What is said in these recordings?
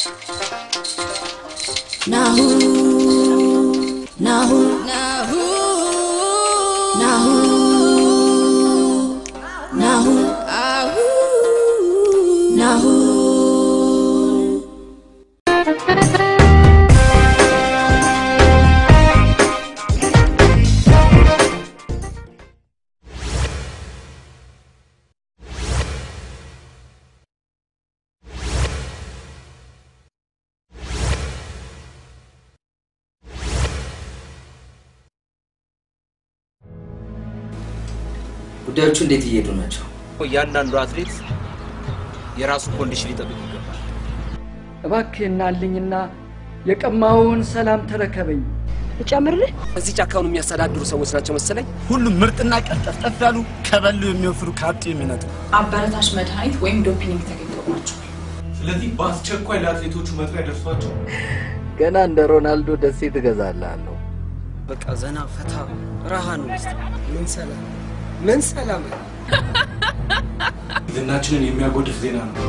Nahu, Nahu, Nahu, Nahu, Nahu, Ahu, Nahu. ጉዳዮቹ እንዴት እየሄዱ ናቸው? እያንዳንዱ አትሌት የራሱ ኮንዲሽን ሊጠብቅ ይገባል። እባክህ እናልኝና የቀማውን ሰላም ተረከበኝ። እጨምርልህ? እዚህ ጫካውን የሚያስተዳድሩ ሰዎች ናቸው መሰለኝ። ሁሉም ምርጥና ቀልጠፍጠፍ ያሉ ከበሉ የሚወፍሩ ካጡ የሚነጡ አበረታች መድኃኒት ወይም ዶፒንግ ተገኝቶባቸዋል። ስለዚህ በአስቸኳይ ለአትሌቶቹ መጥሪያ ደርሷቸው ገና እንደ ሮናልዶ ደሴ ትገዛላለሁ። በቃ ዘና ፈታ ረሃን ውስጥ ምን ሰላም ምን ሰላም ዝናችንን የሚያጎድፍ ዜና ነው።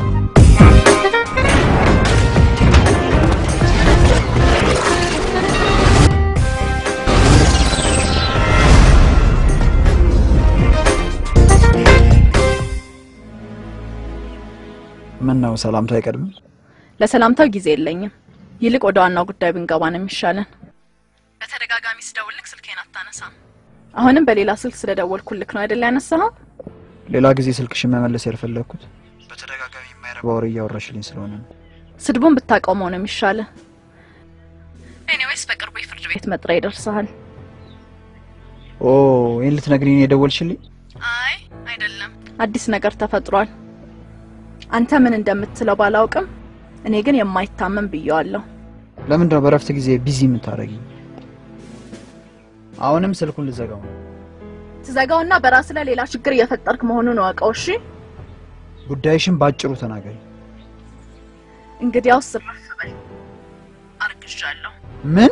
ምን ነው ሰላምታ አይቀድምም? ለሰላምታው ጊዜ የለኝም። ይልቅ ወደ ዋናው ጉዳይ ብንገባ ነው የሚሻለን። በተደጋጋሚ ስደውልክ ስልኬን አታነሳም። አሁንም በሌላ ስልክ ስለደወልኩልክ ነው አይደል ያነሳኸው? ሌላ ጊዜ ስልክሽን መመለስ ያልፈለግኩት በተደጋጋሚ የማይረባ ወሬ እያወራሽልኝ ስለሆነ ነው። ስድቡን ብታቆመው ነው የሚሻለ። ኤኒዌይስ በቅርቡ የፍርድ ቤት መጥሪያ ይደርስሃል። ኦ ይህን ልትነግሪኝ ነው የደወልሽልኝ? አይ አይደለም፣ አዲስ ነገር ተፈጥሯል። አንተ ምን እንደምትለው ባላውቅም እኔ ግን የማይታመን ብየዋለሁ። ለምንድን ነው በረፍት ጊዜ ቢዚ የምታደርጊኝ? አሁንም ስልኩን ልዘጋው ነው። ትዘጋውና በራስ ላይ ሌላ ችግር እየፈጠርክ መሆኑን እወቀው። እሺ፣ ጉዳይሽን ባጭሩ ተናገሪ። እንግዲያውስ እረፍ በል። አርግዣለሁ። ምን?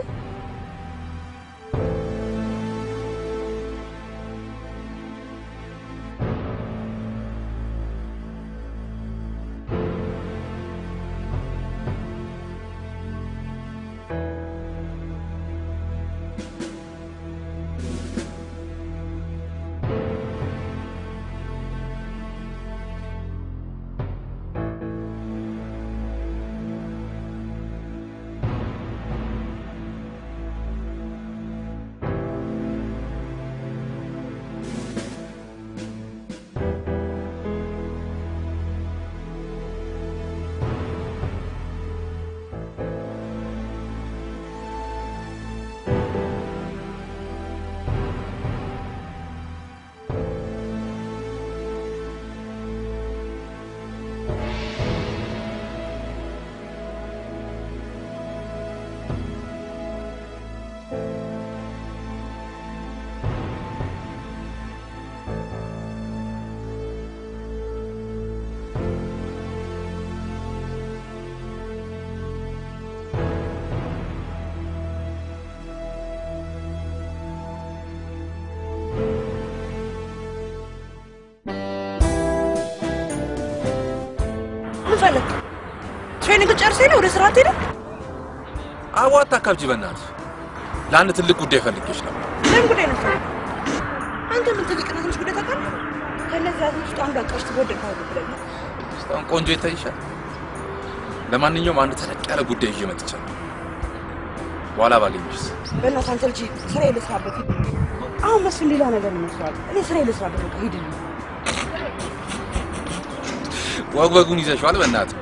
ምን ፈለግ? ትሬኒንግ ጨርሰህ ነው ወደ ስራ ትሄደ? አቦ አታካብጂ በእናትሽ። ለአንድ ትልቅ ጉዳይ ፈልጌሽ ነው። ምን ጉዳይ ነው? አንተ ምን ትልቅና ትንሽ ጉዳይ ታውቃለህ? ከእነዚህ አቶች ውስጥ አንዱ አቃሽ ትወደድ ካሉ ብለህ እስካሁን ቆንጆ ይታይሻል። ለማንኛውም አንድ ተለቅ ያለ ጉዳይ ይዤ መጥቻለሁ። በኋላ ባገኝሽስ? በእናትህ አንተ ልጅ ስራ ልስራበት ሂድ። አሁን መስፍን ሌላ ነገር ይመስላል። እኔ ስራ ልስራበት በቃ ሂድ። ወግ ወጉን ይዘሽዋል። በእናትህ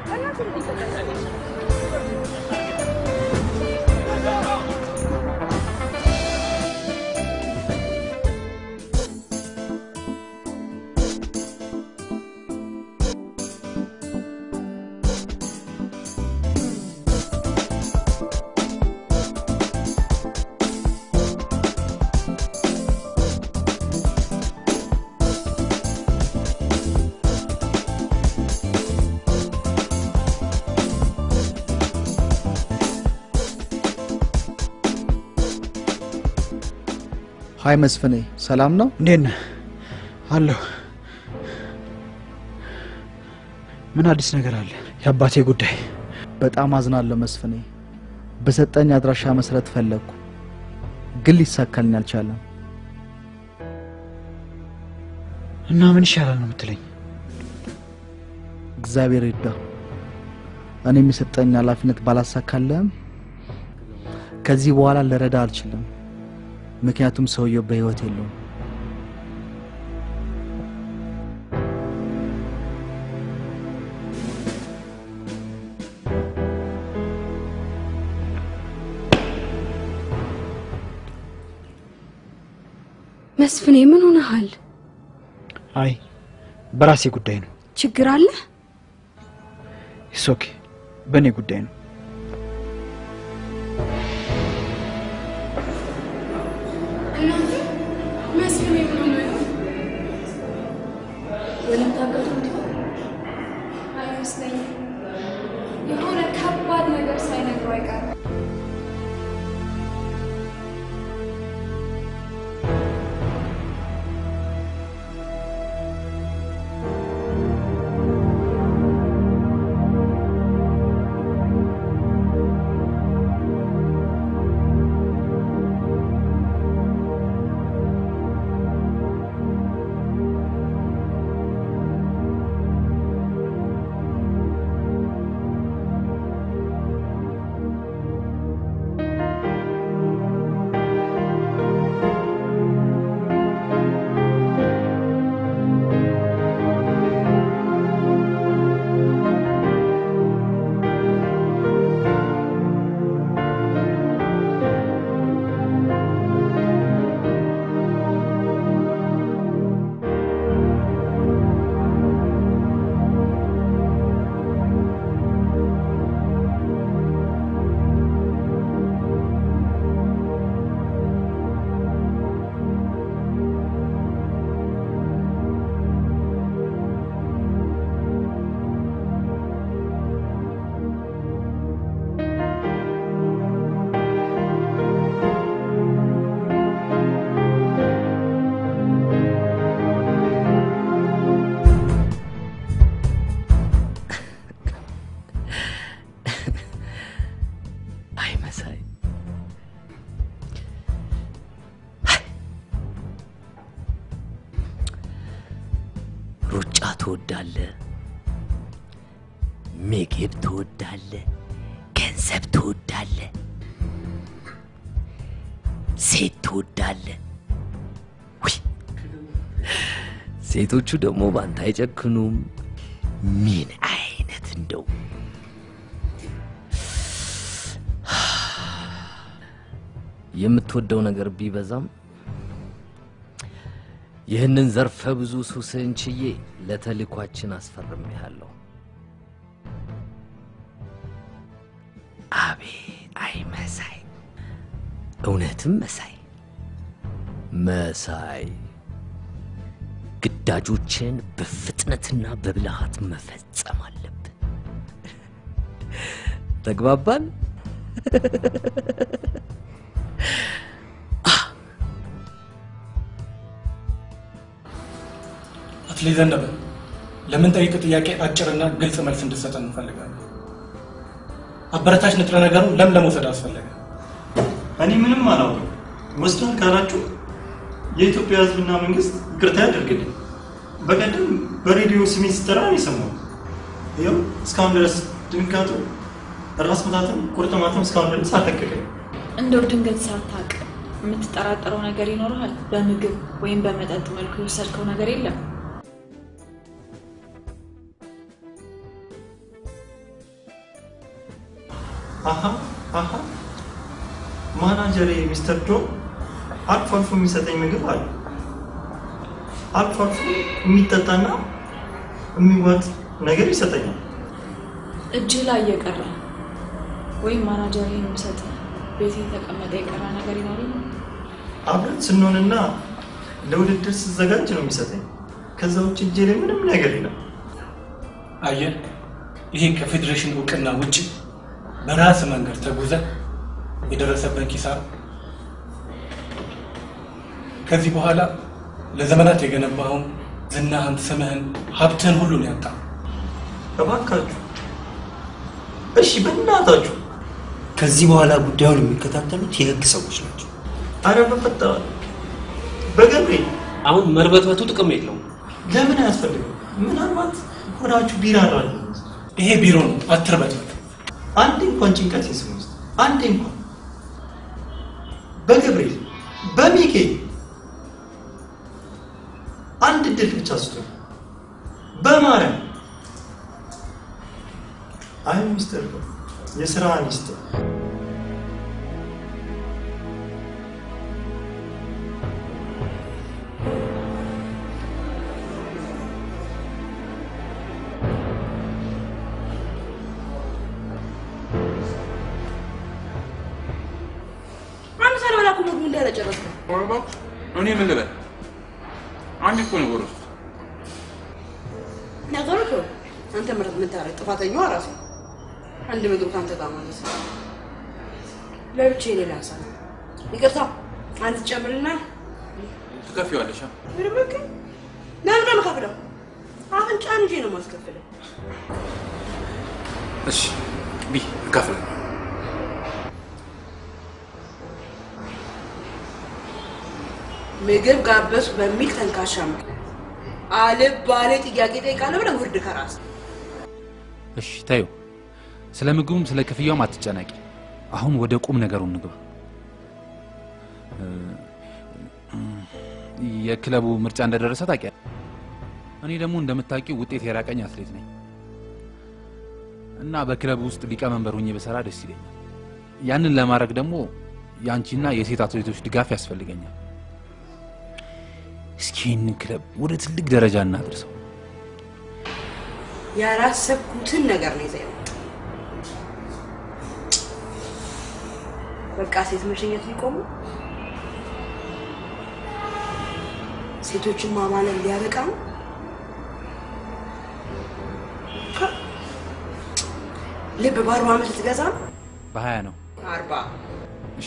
ሀይ መስፍኔ፣ ሰላም ነው? እንዴት ነህ? አለሁ። ምን አዲስ ነገር አለ? የአባቴ ጉዳይ በጣም አዝናለሁ መስፍኔ። በሰጠኝ አድራሻ መሰረት ፈለግኩ፣ ግን ሊሳካልኝ አልቻለም። እና ምን ይሻላል ነው የምትለኝ? እግዚአብሔር ይርዳ። እኔም የሰጠኝ ኃላፊነት ባላሳካልህም ከዚህ በኋላ ልረዳ አልችልም፣ ምክንያቱም ሰውየው በህይወት የለውም። መስፍኔ ምን ሆነሃል? አይ በራሴ ጉዳይ ነው። ችግር አለ? ኢትስ ኦኬ፣ በእኔ ጉዳይ ነው። እናንተ መስፍኔ ምን ሆነ ይሆን? ወለም ታገቱት አይመስለኝም። የሆነ ከባድ ነገር ሳይነግረው አይቀርም። አይ መሳይ ሩጫ ትወዳለህ፣ ምግብ ትወዳለህ፣ ገንዘብ ትወዳለህ፣ ሴት ትወዳለህ። ውይ ሴቶቹ ደግሞ ባንተ አይጨክኑም። ምን አይነት እንደው የምትወደው ነገር ቢበዛም ይህንን ዘርፈ ብዙ ሱስህን ችዬ ለተልኳችን አስፈርሜሃለሁ። አቤት አይ መሳይ፣ እውነትም መሳይ መሳይ፣ ግዳጆችን በፍጥነትና በብልሃት መፈጸም አለብን። ተግባባን? አትሌት ዘነበ ለምን ጠይቅ ጥያቄ አጭርና ግልጽ መልስ እንድሰጠን እንፈልጋለን። አበረታች ንጥረ ነገሩ ለምን ለመውሰድ አስፈለገ? እኔ ምንም አላውቅም። ወስዷል ካላችሁ የኢትዮጵያ ሕዝብና መንግስት ይቅርታ ያደርግልኝ። በቀደም በሬዲዮ ስሜ ሲጠራ ነው የሰማሁት። ይኸው እስካሁን ድረስ ድንጋጡ፣ ራስ ምታትም ቁርጥማትም እስካሁን ድረስ አልለቀቀኝ። እንደው ድንገት ሳታውቅ የምትጠራጠረው ነገር ይኖርሃል? በምግብ ወይም በመጠጥ መልኩ የወሰድከው ነገር የለም? አሀ አሀ ማናጀሬ ሚስተር ጆ አልፎ አልፎ የሚሰጠኝ ምግብ አለ። አልፎ አልፎ የሚጠጣና የሚዋጥ ነገር ይሰጠኛል። እጅህ ላይ እየቀረ ወይም ማናጀር የሚሰጥ ቤት የተቀመጠ የቀረ ነገር ይኖር ይሆን? አብረን ስንሆንና ለውድድር ስዘጋጅ ነው የሚሰጠኝ። ከዛ ውጭ እጄ ላይ ምንም ነገር የለም። አየህ፣ ይሄ ከፌዴሬሽን እውቅና ውጭ በራስ መንገድ ተጉዘ የደረሰበት ኪሳራ ከዚህ በኋላ ለዘመናት የገነባውን ዝናህን፣ ስምህን፣ ሀብትህን ሁሉ ነው ያጣ። እባካችሁ እሺ በእናታችሁ ከዚህ በኋላ ጉዳዩን የሚከታተሉት የህግ ሰዎች ናቸው። አረ በፈጠረ በገብርኤል አሁን መርበትበቱ ጥቅም የለውም። ለምን አያስፈልግም? ምናልባት ሆዳችሁ ቢራራል። ይሄ ቢሮ ነው፣ አትርበትበት። አንዴ እንኳን ጭንቀት ይስም ውስጥ አንዴ እንኳን በገብርኤል በሚካኤል አንድ እድል ብቻ ስጡ። በማርያም አይ ሚስተር የስራ ሚኒስትር አንድ ሳልበላ እኮ ምግቡ እንዳለ ጨረስኩ። እኔ ምን ልበል? አንድ እኮ ነው ጎረስ ነገሩ እኮ አንተ ምረት ምን ታረግ? ጥፋተኛዋ ራሱ አንድ ምግብ ካንተ ጋር ማለት ነው። ለብቻዬ ሌላ ሀሳብ ይቅርታ፣ አንተ ትጨምርና ትከፊዋለሽ። አ? ምርምክ ለምን ነው የምከፍለው? አፍንጫን እንጂ ነው የማስከፍለው። እሺ ቢ እከፍላለሁ። ምግብ ጋበዝኩ በሚል ተንካሻ ምክንያት አልባሌ ጥያቄ ጠይቃለሁ ብለህ ውርድ ከራስ እሺ ታዩ። ስለ ምግቡም ስለ ክፍያውም አትጨነቂ። አሁን ወደ ቁም ነገሩ እንግባ። እ፣ የክለቡ ምርጫ እንደደረሰ ታውቂያለሽ። እኔ ደግሞ እንደምታውቂው ውጤት የራቀኝ አትሌት ነኝ እና በክለቡ ውስጥ ሊቀመንበር ሆኜ በሰራ ደስ ይለኛል። ያንን ለማድረግ ደግሞ የአንቺና የሴት አትሌቶች ድጋፍ ያስፈልገኛል። እስኪ ይህንን ክለብ ወደ ትልቅ ደረጃ እናድርሰው። ያላሰብኩትን ነገር ነው ይዘህ የመጣው። በቃ ሴት መሸኘት ሊቆሙ ሴቶችን ማማለል ሊያበቃ ነው። ልብ በአርባ ዓመት ልትገዛ ነው? በሀያ ነው። አርባ እሺ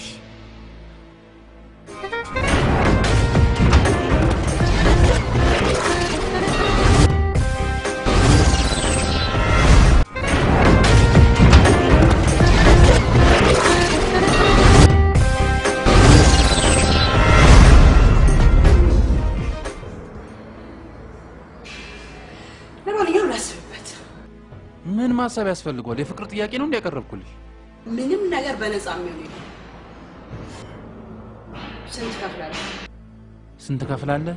ለማንኛውም ላስብበት። ምን ማሰብ ያስፈልገዋል? የፍቅር ጥያቄ ነው እንዲያቀረብኩልሽ። ምንም ነገር በነፃ የሚሆን የለም። ስንት ከፍላለህ? ስንት ከፍላለህ?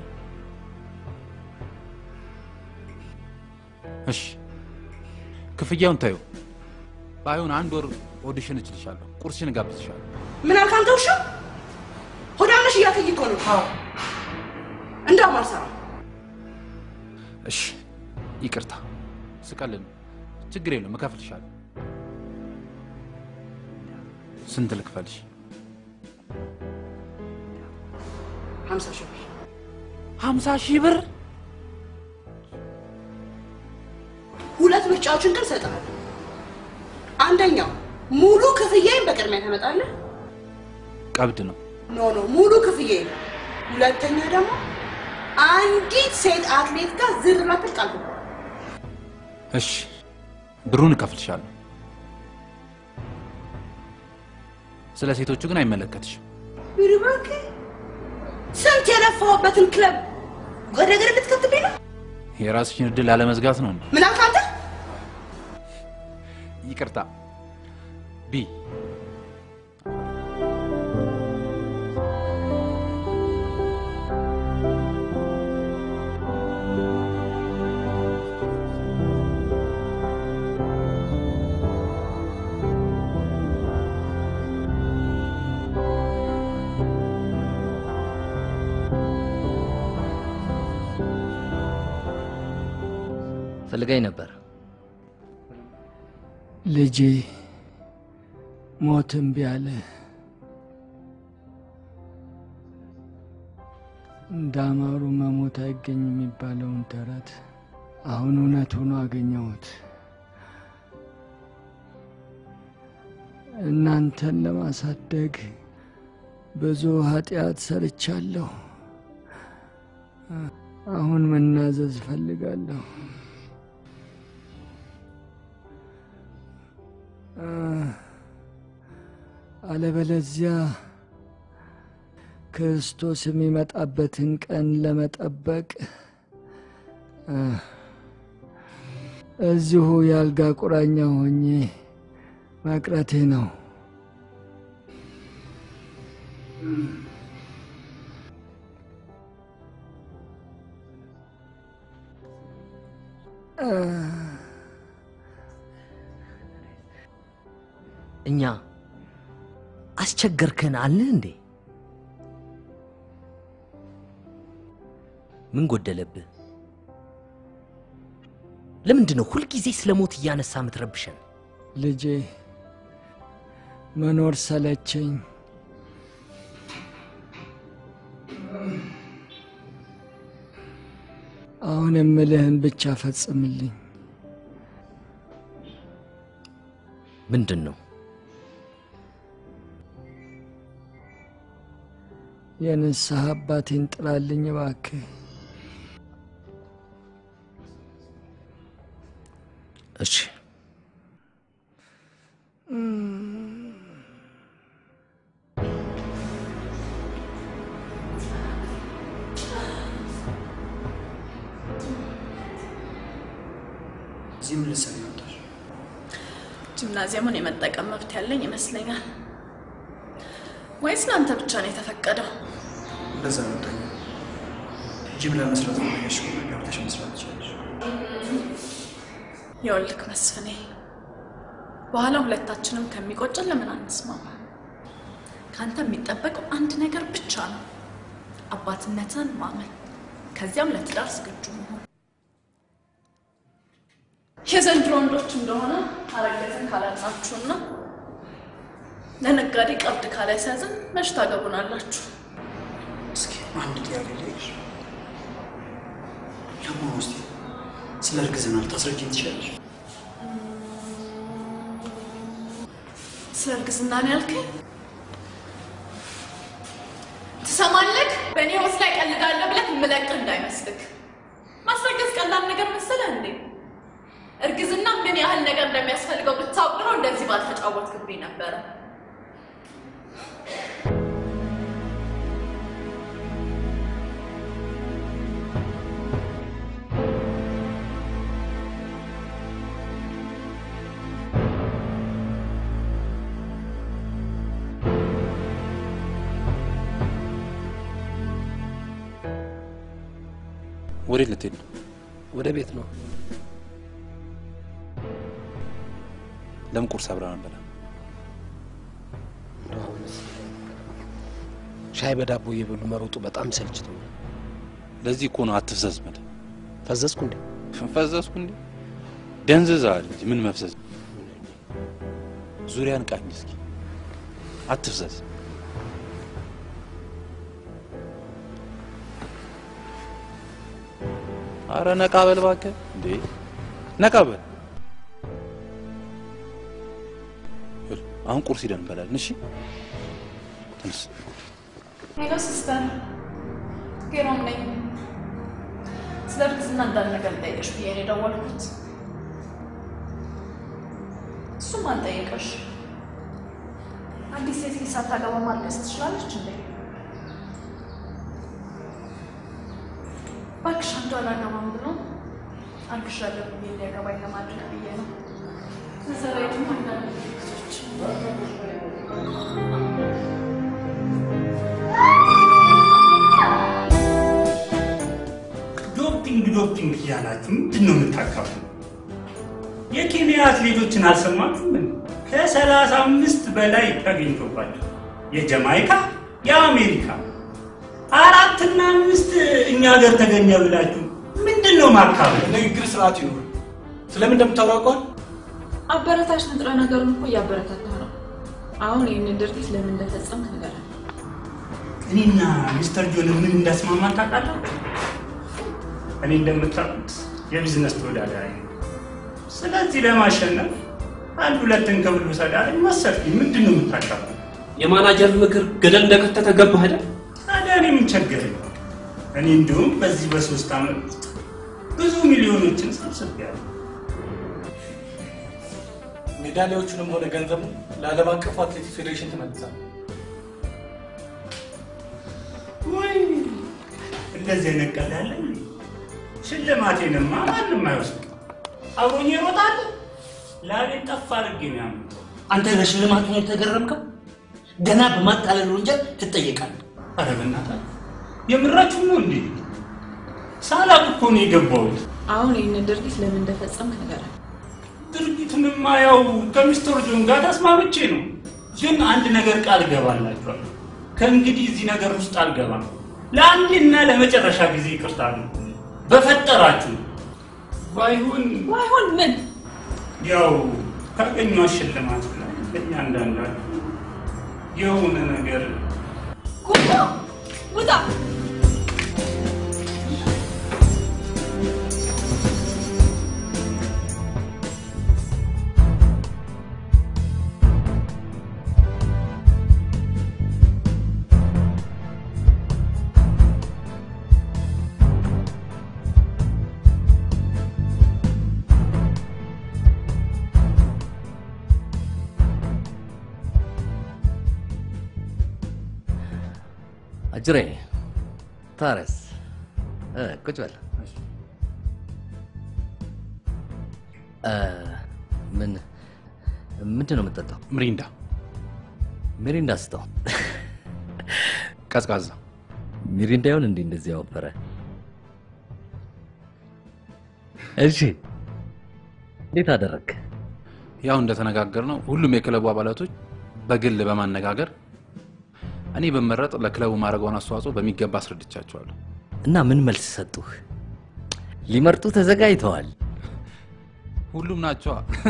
እሺ ክፍያውን ታዩ። ባይሆን አንድ ወር ኦዲሽን እችልሻለሁ፣ ቁርስሽን እጋብዝሻለሁ። ምን አልክ አንተ ውሻ? ሆዳም ነሽ እያልከኝ እኮ ነው። እንዳውም አልሰራም። እሺ ይቅርታ፣ ስቀልድ ነው። ችግር የለም እከፍልሻለሁ። ስንት ልክፈልሽ? ሀምሳ ሺህ ብር ሀምሳ ሺህ ብር ሁለት ምርጫዎችን ግን እሰጥሃለሁ። አንደኛው ሙሉ ክፍያዬን በቅድሚያ ታመጣለህ። ቀብድ ነው። ኖ ኖ ሙሉ ክፍያዬን። ሁለተኛ ደግሞ አንዲት ሴት አትሌት ጋር ዝር ላትል ቃል ገባሁ። እሺ ብሩን እከፍልሻለሁ። ስለ ሴቶቹ ግን አይመለከትሽም። ኧረ እባክህ ስንት የለፋሁበትን ክለብ ወደ እግር ልትከትብኝ ነው? የራስሽን እድል ላለመዝጋት ነው እንዴ? ምን አልክ አንተ? ይቅርታ ቢ ፈልገኝ ነበር። ልጄ ሞት እምቢ አለ። እንዳማሩ መሞት አይገኝ የሚባለውን ተረት አሁን እውነት ሆኖ አገኘሁት። እናንተን ለማሳደግ ብዙ ኃጢአት ሰርቻለሁ። አሁን መናዘዝ እፈልጋለሁ። እ፣ አለበለዚያ ክርስቶስ የሚመጣበትን ቀን ለመጠበቅ እ፣ እዚሁ የአልጋ ቁራኛ ሆኜ መቅረቴ ነው። እ፣ እኛ አስቸገርከን አለ እንዴ? ምን ጎደለብህ? ለምንድን ነው ሁልጊዜ ስለ ሞት እያነሳ ምትረብሸን? ልጄ መኖር ሰለቸኝ። አሁን የምልህን ብቻ ፈጽምልኝ። ምንድን ነው? የንስሐ አባቴን ጥራልኝ እባክህ። እሺ እዚህ ምን ልትሰሪ መጣሽ? ጂምናዚየሙን የመጠቀም መብት ያለኝ ይመስለኛል። ወይስ ለአንተ ብቻ ነው የተፈቀደው? እንደዛ መጣኝ። ጂም ለመስራት ነው ያሽ ገብተሽ መስራት ትችላለሽ። የወልክ መስፍኔ፣ በኋላ ሁለታችንም ከሚቆጭን ለምን አንስማማ? ከአንተ የሚጠበቀው አንድ ነገር ብቻ ነው፣ አባትነትን ማመን፣ ከዚያም ለትዳር ዝግጁ መሆን። የዘንድሮ ወንዶች እንደሆነ አረገዝን ካላልናችሁና ለነጋዴ ቀብድ ካላስያዝን መች ታገቡናላችሁ? እስኪ አንድ ጥያቄ ልጠይቅሽ። ለመሆኑ እስኪ ስለ እርግዝና ልታስረጅኝ ትችላለሽ? ስለ እርግዝና ነው ያልከኝ? ትሰማለህ? በእኔ ህይወት ላይ ቀልዳለሁ ብለህ የምለቅህ እንዳይመስልህ። ማስረገዝ ቀላል ነገር መሰለህ እንዴ? እርግዝና ምን ያህል ነገር እንደሚያስፈልገው ብታውቅ ኖሮ እንደዚህ ባልተጫወትክብኝ ነበረ። ወዴት ልትሄድ ነው? ወደ ቤት ነው። ለምን ቁርስ አብረን አንበላ? ሻይ በዳቦ እየበሉ መሮጡ በጣም ሰልችቶኛል። ለዚህ እኮ ነው አትፍዘዝ መደ ፈዘዝኩ እንዴ? ፈዘዝኩ እንዴ? ደንዝዘሃል እንጂ ምን መፍዘዝ? ዙሪያን ቃኝ እስኪ፣ አትፍዘዝ። አረ ነቃ በል እባክህ። እንዴ ነቃ በል። ይኸውልህ፣ አሁን ቁርስ ሂደን እንበላለን። እሺ ተነስ። ሄሎ ሲስተር፣ ጌሮም ነኝ። ስለ እርግዝና እንዳለ ነገር ልጠይቅሽ ብዬ ነው የደወልኩት። እሱም አልጠየቀሽ። አዲስ ሴት ልጅ ሳታገባ ማልቀስ ትችላለች እንዴ? እባክሽ አንዱ አላገባም ብሎ አርግሻለሁ ብዬ እንዲያገባኝ ለማድረግ ብዬ ነው። ከዛ ላይ ደግሞ አንዳንድ ምልክቶች ዶፒንግ ዶፒንግ እያላችሁ ምንድን ነው የምታካፉ? የኬንያ አትሌቶችን አልሰማችሁም? ምን ከሰላሳ አምስት በላይ ተገኝቶባቸው የጀማይካ የአሜሪካ አራትና አምስት እኛ ሀገር ተገኘ ብላችሁ ምንድን ነው ማካበል? ንግግር ስርዓት ይኖር። ስለምን እንደምታውቀዋል አበረታች ንጥረ ነገሩን እኮ እያበረታታ ነው። አሁን ይህንን ድርጊት ለምን እንደፈጸምክ ንገረን። እኔና ሚስተር ጆን ምን እንዳስማማን ታውቃላችሁ? እኔ እንደምታውቁት የቢዝነስ ተወዳዳሪ ነው። ስለዚህ ለማሸነፍ አንድ ሁለትን ክብል ውሰዳለኝ ወሰድኩኝ። ምንድን ነው የምታካፍለው? የማናጀር ምክር ገደል እንደከተተ ገባህ አይደል? ታዲያ እኔ ምን ቸገረኝ? እኔ እንዲሁም በዚህ በሶስት ዓመት ውስጥ ብዙ ሚሊዮኖችን ሰብስቤያለሁ። ሜዳ ሜዳሊያዎቹንም ሆነ ገንዘቡ ለዓለም አቀፉ አትሌቲክስ ፌዴሬሽን ትመልሳል። ወይ እንደዚህ አይነት ቀልድ አለ እንዴ? ሽልማቴንማ ማንም አይወስድ። አብሮኝ ይሮጣል። ላቤን ጠፍ አድርጌ ነው ያመጣው። አንተ በሽልማቱ ነው የተገረምከው? ገና በማታለል ወንጀል ትጠየቃለህ። ኧረ በእናትህ የምራችሁ ነው እንዴ? ሳላቅ እኮ ነው የገባሁት። አሁን ይህንን ድርጊት ለምን እንደፈጸምክ ንገረን። ድርጊቱንማ ያው ከሚስተር ጆን ጋር ተስማምቼ ነው። ግን አንድ ነገር ቃል እገባላችኋለሁ። ከእንግዲህ እዚህ ነገር ውስጥ አልገባም። ለአንዴና ለመጨረሻ ጊዜ ይቅርታ ነው በፈጠራችሁ። ባይሆን ባይሆን ምን ያው ካገኘኋት ሽልማት ላይ ለእያንዳንዳችሁ የሆነ ነገር ጉዳ ውጣ! አጅሬ ታረስ እ፣ ቁጭ በል እ፣ ምን ምንድን ነው የምጠጣው? ምሪንዳ ሚሪንዳ ስጠው። ቀዝቃዛ ሚሪንዳ ይሆን እንዴ እንደዚህ ያወፈረ? እሺ እንዴት አደረግ? ያው እንደተነጋገር ነው ሁሉም የክለቡ አባላቶች በግል በማነጋገር እኔ በመረጥ ለክለቡ ማድረገውን አስተዋጽኦ በሚገባ አስረድቻቸዋለሁ። እና ምን መልስ ሰጡህ? ሊመርጡ ተዘጋጅተዋል። ሁሉም ናቸዋ።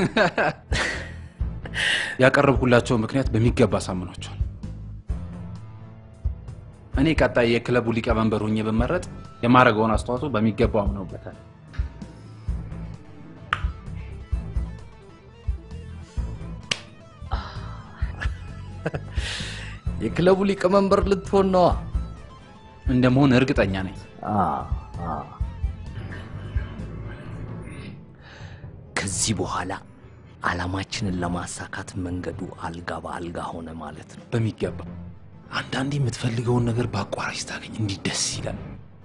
ያቀረብኩላቸው ምክንያት በሚገባ አሳምኗቸዋል። እኔ ቀጣይ የክለቡ ሊቀመንበር ሆኜ ብመረጥ የማድረገውን አስተዋጽኦ በሚገባ አምነውበታል። የክለቡ ሊቀመንበር ልትሆን ነዋ። እንደመሆን እርግጠኛ ነኝ። ከዚህ በኋላ አላማችንን ለማሳካት መንገዱ አልጋ በአልጋ ሆነ ማለት ነው። በሚገባ አንዳንዴ የምትፈልገውን ነገር በአቋራጭ ታገኝ እንዲህ ደስ ይላል።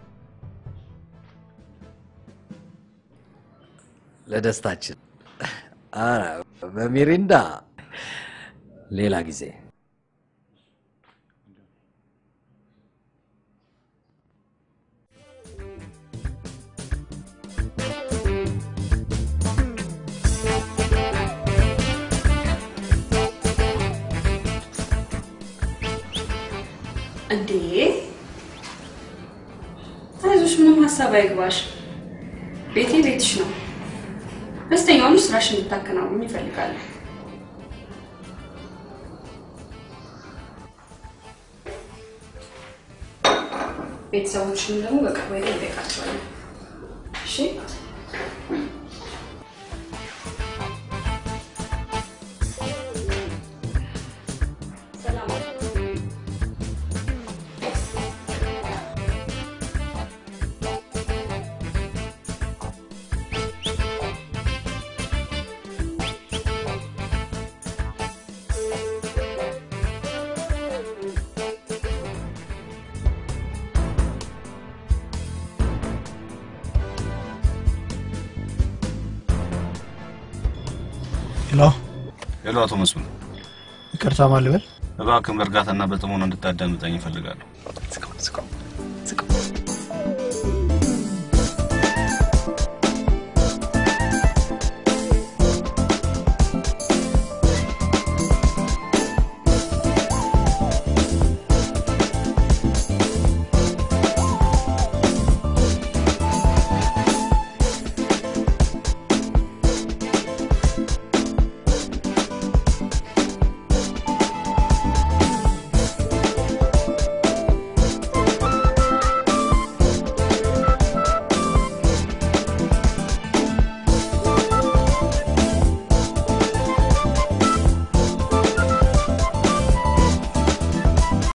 ለደስታችን ኧረ በሚሪንዳ ሌላ ጊዜ እንዴ አይዞሽ፣ ምንም ሀሳብ አይግባሽ። ቤቴ ቤትሽ ነው። ደስተኛውን ስራሽ እንድታከናውን ይፈልጋል። ቤተሰቦችንም ደግሞ በቅርቡ ሄደን እንጠይቃቸዋለን። እሺ ሄሎ ሄሎ፣ አቶ መስፍን ይቅርታ ማልበል እባክህን በእርጋታና በጥሞና እንድታዳምጠኝ እፈልጋለሁ።